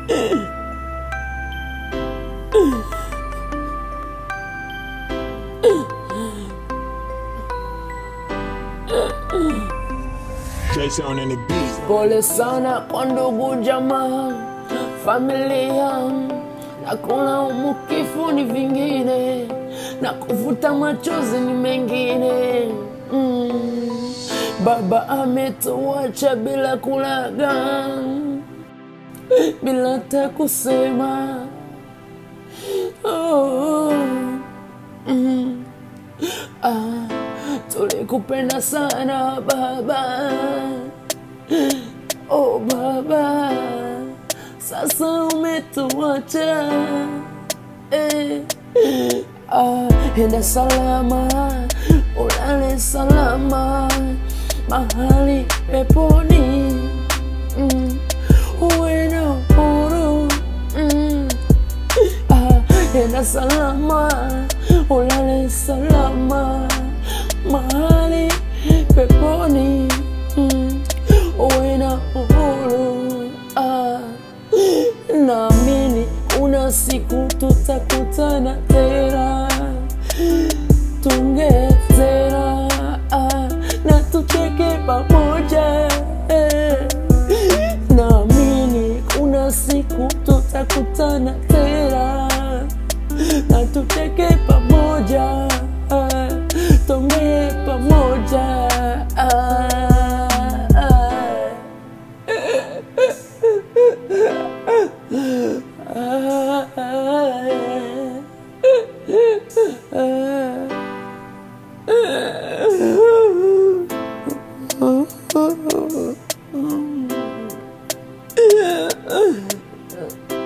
Jason on the beat. Pole sana kwa ndugu jamaa, familia na kulaumu kifo ni vingine na kuvuta machozi ni mengine. Mm. Baba ametuacha bila kulaga, bila hata kusema oh. mm. ah. Tulikupenda sana baba Oh baba, sasa umetuacha eh. Ah, enda salama, ulale salama mahali peponi mm. uwe na uhuru mm. ah, enda salama, ulale salama mahali peponi mm. uwe na uhuru ah. naamini kuna siku tutakutana tena tungezera ah, na tucheke pamoja eh. naamini kuna siku tutakutana tena na tucheke pamoja ah, tongee pamoja ah, ah, ah, ah.